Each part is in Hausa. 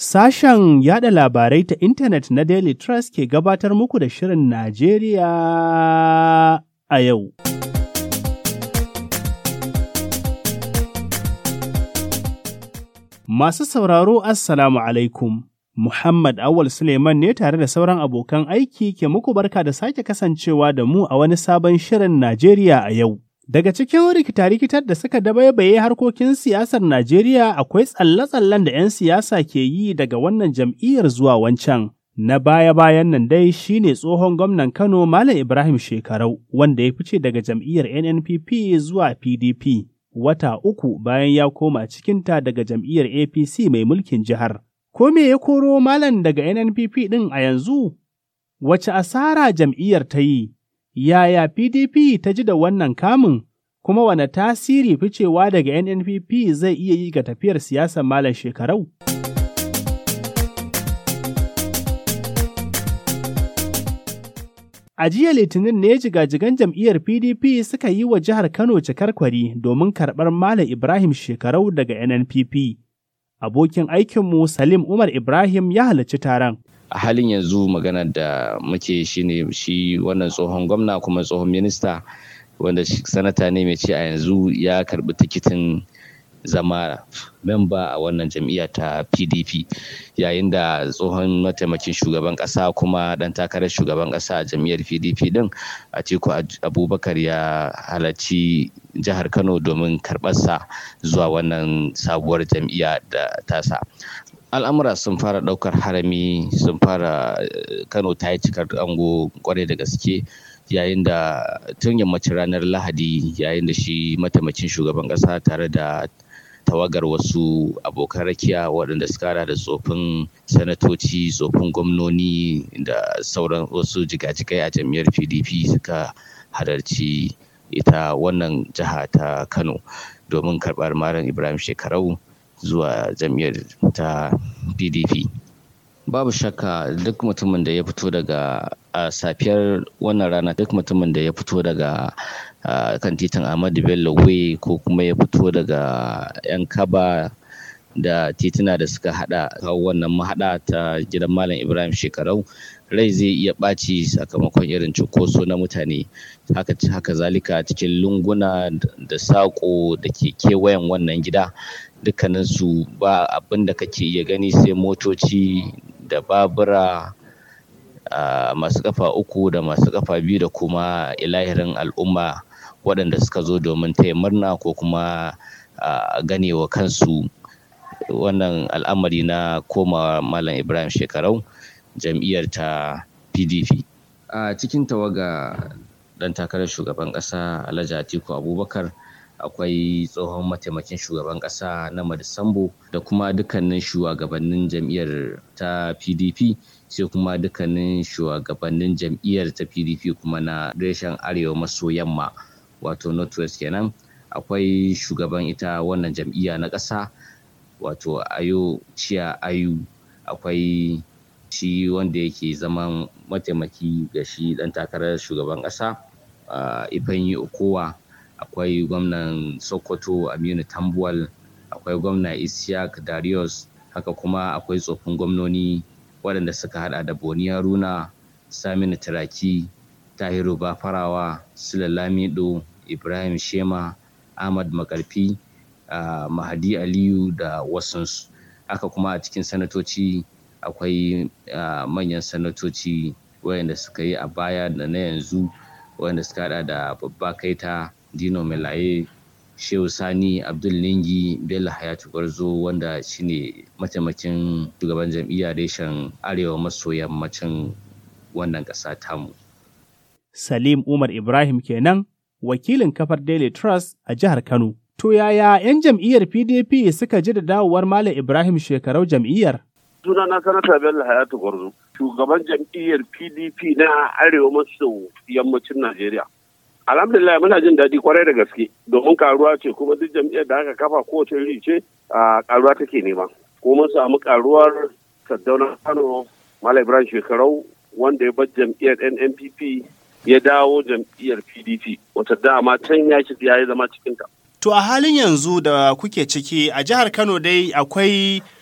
Sashen yada labarai ta intanet na Daily Trust ke gabatar muku da Shirin Najeriya a yau. Masu sauraro Assalamu alaikum. Muhammad Awal Suleiman ne tare da sauran abokan aiki ke muku barka da sake kasancewa da mu a wani sabon Shirin Najeriya a yau. Daga cikin rikita-rikitar da suka dabaibaye harkokin siyasar Najeriya akwai tsalle-tsallen da 'yan siyasa ke yi daga wannan jam'iyyar zuwa wancan. Na baya-bayan nan dai shi ne tsohon gwamnan Kano Malam Ibrahim Shekarau wanda ya fice daga jam'iyyar NNPP zuwa PDP wata uku bayan ya koma cikinta daga jam'iyyar APC mai mulkin jihar. Ko me ya koro Malam daga NNPP ɗin a yanzu? Wace asara jam'iyyar ta yi? Yaya PDP ta ji da wannan kamun, kuma wane tasiri ficewa daga NNPP zai iya yi ga tafiyar siyasar malam shekarau? A jiya Litinin ne jigajigan jam'iyyar PDP suka yi wa jihar Kano cikar kwari domin karɓar Malam Ibrahim shekarau daga NNPP. Abokin aikinmu Salim Umar Ibrahim ya halarci taron. a halin yanzu magana da muke shine shi wannan tsohon gwamna kuma tsohon minista wanda sanata ne mai ce a yanzu ya karbi tikitin zama memba a wannan jam'iyya ta pdp yayin da tsohon mataimakin shugaban kasa kuma dan takarar shugaban kasa a jam'iyyar pdp din atiku abubakar ya halarci jihar kano domin karɓarsa zuwa wannan sabuwar jam'iyya da tasa al'amura sun fara ɗaukar harami sun fara kano ta yi cikar ango kwarai da gaske yayin da tun yammacin ranar lahadi yayin da shi mataimakin shugaban ƙasa tare da tawagar wasu abokan rakiya waɗanda suka hada da tsofin sanatoci tsofin gwamnoni da sauran wasu jigajigai a jam'iyyar pdp suka halarci ita wannan jiha ta kano domin karɓar malam ibrahim shekarau zuwa jam'iyyar ta pdp babu shakka duk mutumin da ya fito daga a safiyar wannan rana duk mutumin da ya fito daga kan titin ahmadu bello way ko kuma ya fito daga yan kaba da tituna da suka hada kawo wannan mahada ta gidan malam ibrahim shekarau rai zai iya ɓaci sakamakon irin cunkoso na mutane haka haka zalika cikin lunguna da saƙo da ke kewayen wannan gida dukkaninsu ba abin da kake iya gani sai motoci da babura masu kafa uku da masu kafa biyu da kuma ilahirin al'umma waɗanda suka zo domin taya murna ko kuma ganewa kansu wannan al'amari na komawa malam ibrahim shekarau jam'iyyar ta pdp a cikin tawaga ɗan takarar shugaban ƙasa alhaji atiku abubakar akwai tsohon mataimakin shugaban ƙasa na Madisambo da kuma dukkanin shugabannin jam'iyyar ta PDP sai kuma dukkanin shugabannin jam'iyyar ta PDP kuma na reshen arewa maso yamma wato northwest kenan akwai shugaban ita wannan jam'iyya na ƙasa wato ayo ciya ayu akwai shi wanda yake zaman mataimaki ga shi ɗan takarar shugaban ƙasa Ifanyi Okowa akwai gwamnan sokoto aminu tambuwal akwai gwamna isiyak darius haka kuma akwai tsofin gwamnoni waɗanda suka hada da boni haruna saminu turaki tahiru bafarawa sulalamido ibrahim shema ahmad makarfi uh, mahadi aliyu da wasansu haka kuma a cikin sanatoci akwai uh, manyan sanatoci wayanda suka yi a baya da na yanzu wayanda suka hada da babba kaita dino melaye shehu sani abdul lingi bello hayatu gwarzo wanda shine mataimakin shugaban jam'iyyar reshen arewa maso yammacin wannan ƙasa tamu salim umar ibrahim kenan wakilin kafar daily trust a jihar kano to yaya 'yan jam'iyyar pdp suka ji da dawowar malam ibrahim shekarau jam'iyyar sunana sanata bello hayatu gwarzo shugaban jam'iyyar pdp na arewa maso yammacin najeriya alhamdulillah muna jin daɗi kwarai da gaske domin karuwa ce kuma duk jam'iyyar da aka kafa kowace iri ce a karuwa take nema ko mun samu karuwar saddaunan kano malam ibrahim shekarau wanda ya bar jam'iyyar nnpp ya dawo jam'iyyar pdp wata dama can ya ya zama cikinta To a halin yanzu da kuke ciki a jihar Kano dai akwai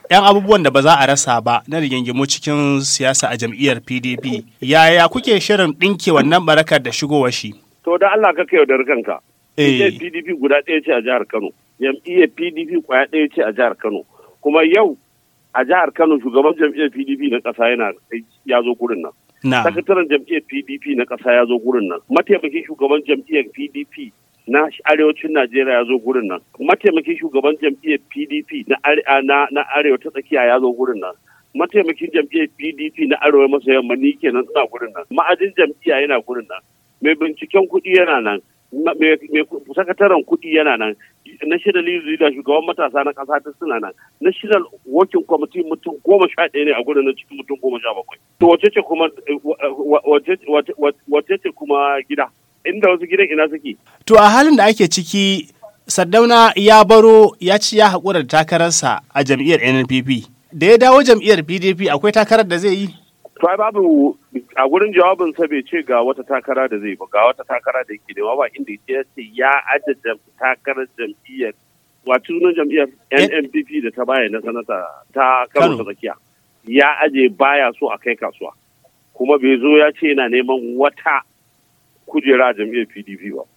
'yan abubuwan da ba za a rasa ba na rigingimu cikin siyasa a jam'iyyar PDP. Yaya kuke shirin ɗinke wannan barakar da shigowar shi? To da Allah ka kai yaudar kanka. Eh. Jam'iyyar PDP guda ɗaya ce a jihar Kano. Jam'iyyar PDP kwaya ɗaya ce a jihar Kano. Kuma yau a jihar Kano shugaban jam'iyyar PDP na ƙasa yana ya zo gurin nan. Na. Sakataren jam'iyyar PDP na ƙasa ya zo gurin nan. Mataimakin shugaban jam'iyyar PDP na arewacin Najeriya ya zo gurin nan. Mataimakin shugaban jam'iyyar PDP na are- na na arewa ta tsakiya ya zo gurin nan. Mataimakin jam'iyyar PDP na arewa maso yamma ni kenan suna gurin nan. Ma'ajin jam'iyya yana gurin nan. Mai binciken kuɗi yana nan. Ma- Mai mai sakataren kuɗi yana nan. National Youth Leader shugaban matasa na ƙasa ta suna nan. National Working Committee mutum goma sha ɗaya ne a gurin nan cikin mutum goma sha bakwai. To wace ce kuma wa- wa- wace wace- wace ce kuma gida? Inda wasu gidan ina suke? To a halin da ake ciki, Saddauna ya baro ya ci ya haƙura da takararsa a jam'iyyar NNPP. Da ya dawo jam'iyyar PDP akwai takarar da zai yi? To ai babu a gurin jawabin sa bai ce ga wata takara da zai ba ga wata takara da yake nema ba inda ya ce ya ajiye takarar jam'iyyar wato sunan jam'iyyar NNPP da ta baya na sanata ta Kano ta tsakiya ya aje baya so a kai kasuwa kuma bai zo ya ce yana neman wata kujera a jam'iyyar PDP ba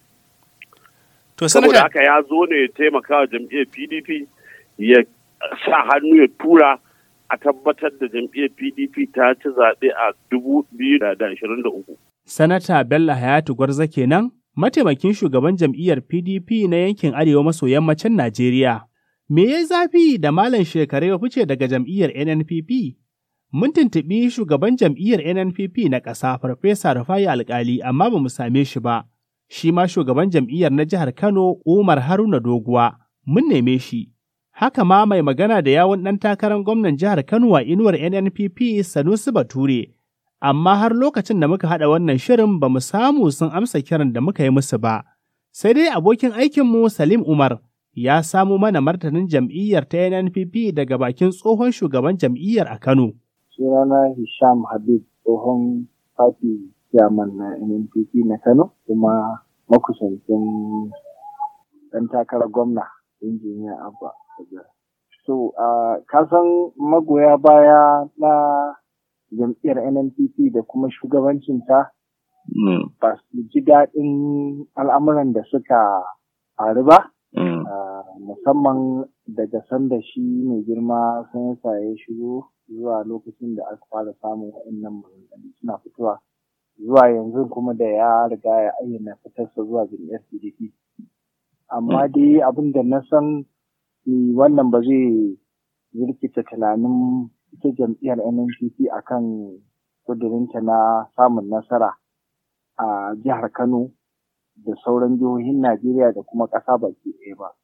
To saboda sanata haka ya zo ne ya taimaka wa jam'iyyar PDP ya sa hannu ya tura a tabbatar da jam'iyyar PDP ta ci zaɓe a dubu biyu da ashirin da uku. Sanata Bello Hayatu Gwarza kenan, mataimakin shugaban jam'iyyar PDP na yankin Arewa maso yammacin Najeriya. Me ya zafi da Malam Shekaru ya fice daga jam'iyyar NNPP? Mun tuntuɓi shugaban jam'iyyar NNPP na ƙasa Farfesa Rufai Alƙali amma ba mu same shi ba. Shi ma shugaban jam'iyyar na jihar Kano Umar Haruna Doguwa mun neme shi. Haka ma mai magana da yawun ɗan takarar gwamnan jihar Kano a inuwar NNPP Sanusi Bature. amma har lokacin da muka haɗa wannan shirin ba mu samu sun amsa kiran da muka yi musu ba. Sai dai abokin aikinmu Salim Umar ya samo mana martanin jam'iyyar ta NNPP daga bakin tsohon shugaban jam'iyyar a Kano. sunana Hisham Habib tsohon party chairman na NNPP na Kano kuma makusancin ɗan takarar gwamna injiniya Abba. Kabir. So, uh, kasan magoya baya na jam'iyyar NNPP da kuma shugabancinta ba su ji daɗin al'amuran da suka faru ba. Uh, musamman daga sanda shi mai girma sanata ya shigo zuwa lokacin da aka fara samun waɗannan maganganu suna fitowa zuwa yanzu kuma da ya riga ya ayyana fitarsa zuwa jam'iyyar PDP. Amma dai abin da na san ni wannan ba zai jirkita tunanin ita jam'iyyar NNPP akan kudurinta na samun nasara a jihar Kano da sauran jihohin Najeriya da kuma ƙasa baki ɗaya ba.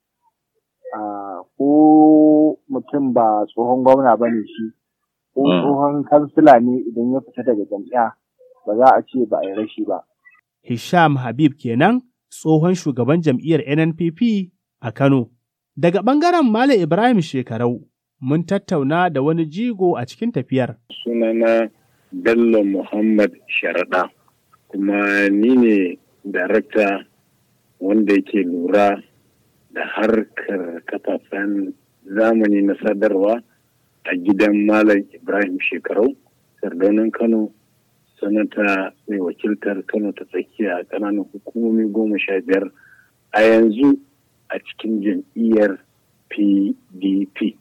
Ko mutum ba tsohon gwamna ba ne shi, ko tsohon kansila ne idan ya fita daga jam'iyya ba za a ce ba a yi rashi ba. Hisham Habib kenan tsohon shugaban jam'iyyar NNPP a Kano. Daga ɓangaren Malam Ibrahim Shekarau, mun tattauna da wani jigo a cikin tafiyar. Sunana Bello Muhammad Sharaɗa, kuma ni ne darakta wanda yake lura da harkar kafafen zamani na sadarwa a gidan Malam Ibrahim Shekarau, Sardaunan Kano, sanata mai wakiltar Kano ta tsakiya a ƙananan hukumomi goma sha biyar a yanzu a cikin jam'iyyar PDP.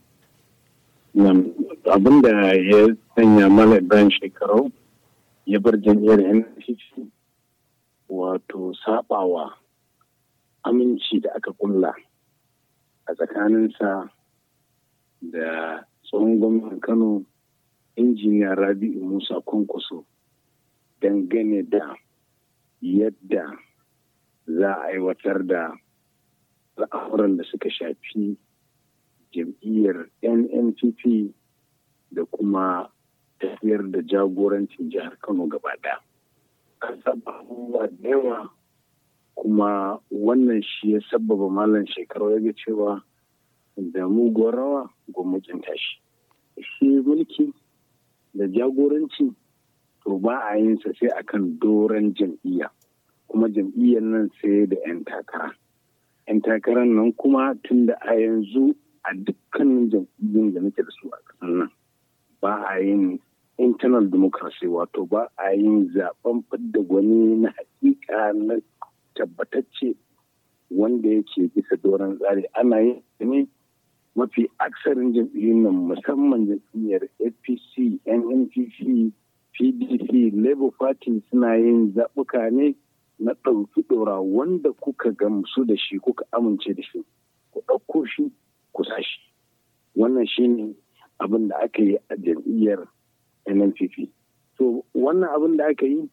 Abin da ya sanya Malam Ibrahim Shekarau ya bar jam'iyyar NCC wato sabawa aminci da aka kulla a tsakaninsa da tsohon gwamnan kano injiniya rabi'u musa kwankwaso dangane da yadda za a aiwatar da al'amuran da suka shafi jam'iyyar nnpp da kuma tafiyar da jagorancin jihar kano gaba ɗaya. an saba abubuwa da yawa kuma wannan shi ya sabbaba malam shekaru ya ga cewa da muguwar rawa gwamnatin tashi shi mulki da jagoranci to ba a yin sa sai akan doron jam'iyya kuma jam'iyyar nan sai da 'yan takara 'yan takarar nan kuma tun da a yanzu a dukkanin jam'iyyun da nake da su a ƙasar nan ba a yin internal democracy wato ba a yin zaben fidda gwani na hakika na tabbatacce wanda yake bisa doron tsari ana yin ne mafi aksarin jam'iyyun nan musamman jam'iyyar apc nnpp pdp labour party suna yin zaɓuka ne na ɗauki ɗora wanda kuka gamsu da shi kuka amince da shi ku ɗauko shi ku sa shi wannan shine abin da aka yi a jam'iyyar nnpp to wannan abin da aka yi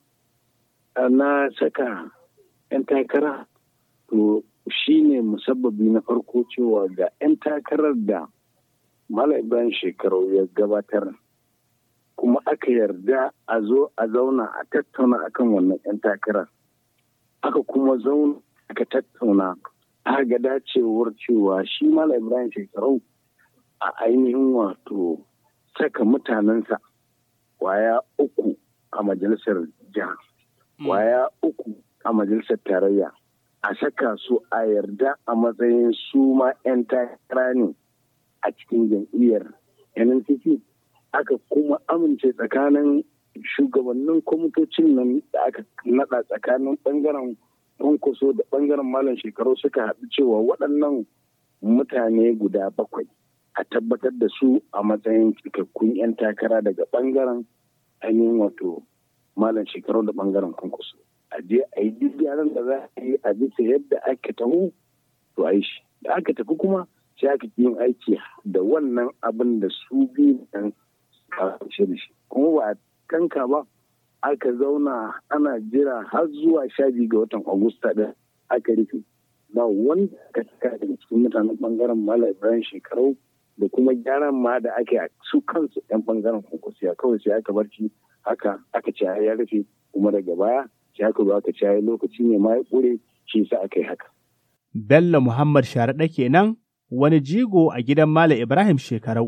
na saka 'yan takara to shi ne musabbabi na farko cewa ga 'yan takarar da Malam Ibrahim shekaru ya gabatar kuma aka yarda a zo a zauna a tattauna akan wannan 'yan takarar aka kuma zauna aka tattauna aka ga dacewar cewa shi Malam Ibrahim shekaru a ainihin wato saka mutanensa kwaya uku a majalisar jiha kwaya uku a majalisar tarayya a saka su a yarda a matsayin su ma 'yan takara ne a cikin jam'iyyar nnpp aka kuma amince tsakanin shugabannin kwamitocin nan da aka nada tsakanin bangaren kwankwaso da bangaren malam shekaru suka haɗu cewa waɗannan mutane guda bakwai a tabbatar da su a matsayin cikakkun 'yan takara daga bangaren ainihin wato malam shekaru da bangaren kwankwaso a je a yi duk gyaran da za a yi a bisa yadda aka taho to a yi shi da aka tafi kuma sai aka yin aiki da wannan abin da su biyu nan a da shi kuma ba a kanka ba aka zauna ana jira har zuwa sha biyu ga watan agusta da aka rufe ba wanda aka saka daga cikin mutanen bangaren malam ibrahim shekarau da kuma gyaran ma da ake a su kansu yan bangaren kwankwasiya kawai sai aka barci haka aka ce ya rufe kuma daga baya sai aka zo aka ce lokaci ne ma ya ƙure shi sa aka yi haka. Bello Muhammad Sharaɗa kenan wani jigo a gidan Malam Ibrahim Shekarau.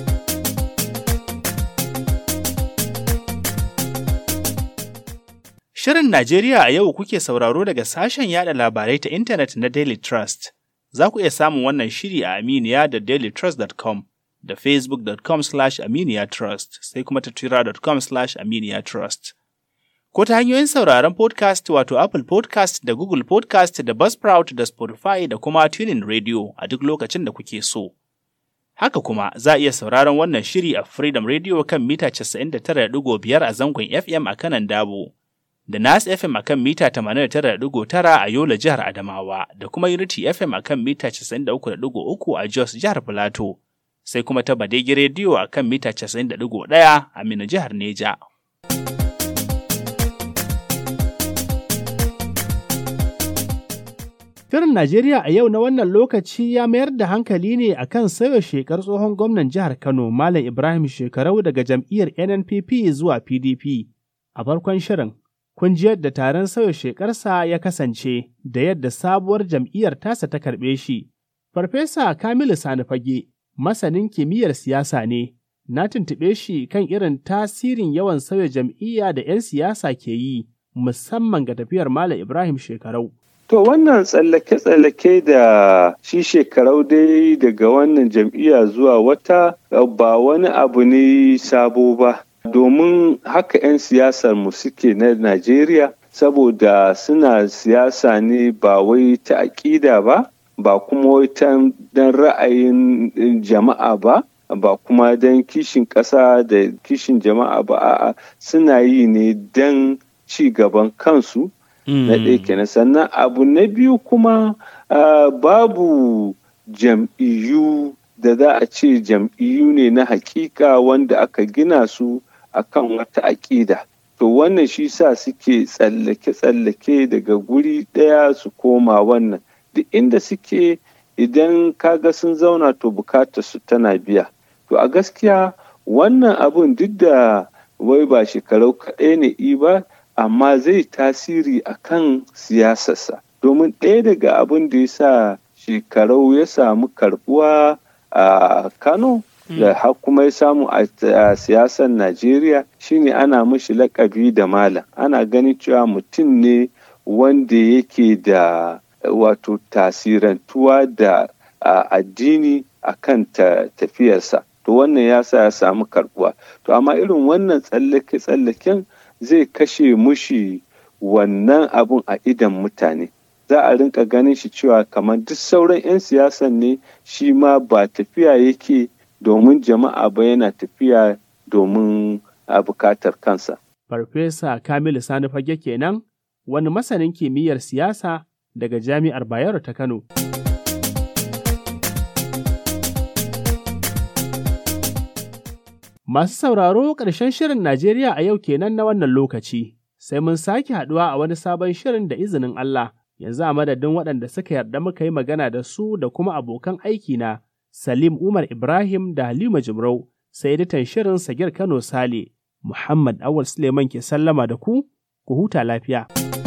Shirin Najeriya a yau kuke sauraro daga sashen yada labarai ta intanet na Daily Trust. Za ku iya samun wannan shiri a Aminiya da dailytrust.com da facebook.com slash aminiya trust sai kuma ta twitter.com slash aminiya trust. Ko ta hanyoyin sauraron podcast wato Apple podcast da Google podcast da Buzzsprout da Spotify da kuma Tuning Radio a duk lokacin da kuke so. Haka kuma za a iya sauraron wannan shiri a Freedom Radio kan mita 99.5 a zangon FM a kanan Dabo. da Nas FM akan mita 89.9 a Yola jihar Adamawa da kuma Unity FM akan mita 93.3 a Jos jihar Filato, sai kuma ta Badegi Radio akan mita 90.1 a Mina jihar Neja. Shirin Najeriya a yau na wannan lokaci ya mayar da hankali ne akan sauya shekar tsohon gwamnan jihar Kano Malam Ibrahim Shekarau daga jam'iyyar NNPP zuwa PDP. A farkon shirin, kun ji yadda taron sauya shekarsa ya kasance da yadda sabuwar jam'iyyar tasa ta karɓe shi. Farfesa Kamilu Sani Fage, masanin kimiyyar siyasa ne, na tuntuɓe shi kan irin tasirin yawan sauya jam'iyya da 'yan siyasa ke yi, musamman ga tafiyar Malam Ibrahim Shekarau. To wannan tsallake-tsallake da shi shekarau dai daga wannan jam'iyya zuwa wata ba wani abu ne sabo ba. domin haka 'yan siyasar mu suke na Najeriya saboda suna siyasa ne ba wai ta aƙida ba ba kuma wai ta don ra'ayin jama'a ba ba kuma don kishin ƙasa da kishin jama'a ba a'a suna yi ne don ci gaban kansu na ɗaya kenan sannan abu na biyu kuma babu jam'iyyu da za a ce jam'iyyu ne na hakika wanda aka gina su akan wata aƙida to wannan shi sa suke tsallake-tsallake daga guri ɗaya su koma wannan duk inda suke idan kaga sun zauna to bukatar su tana biya to a gaskiya wannan abun duk da wai ba shekarau kaɗai ne i ba amma zai tasiri a kan siyasarsa domin ɗaya daga abin da ya sa shekarau ya samu karbuwa a kano da har kuma ya samu a siyasar Najeriya shine ana mashi lakabi da malam ana ganin cewa mutum ne wanda yake da wato tasirantuwa da addini a kan tafiyarsa to wannan ya sa ya samu karbuwa to amma irin wannan tsallake-tsallaken zai kashe mushi wannan abun a idan mutane za a rinka ganin shi cewa kamar duk sauran 'yan siyasan ne shi ma ba tafiya yake domin jama'a ba yana tafiya domin a bukatar kansa. Farfesa Kamilu Sani Fage kenan wani masanin kimiyyar siyasa daga Jami'ar Bayero ta Kano. Masu sauraro ƙarshen shirin Najeriya a yau kenan na wannan lokaci, sai mun sake haɗuwa a wani sabon shirin da izinin Allah, yanzu a madadin waɗanda suka yarda muka yi magana da su da kuma abokan aiki na Salim Umar Ibrahim da Halima Jimrau, sai editan shirin Sagir Kano Sale, Muhammad Awal Suleiman ke sallama da ku, ku huta lafiya.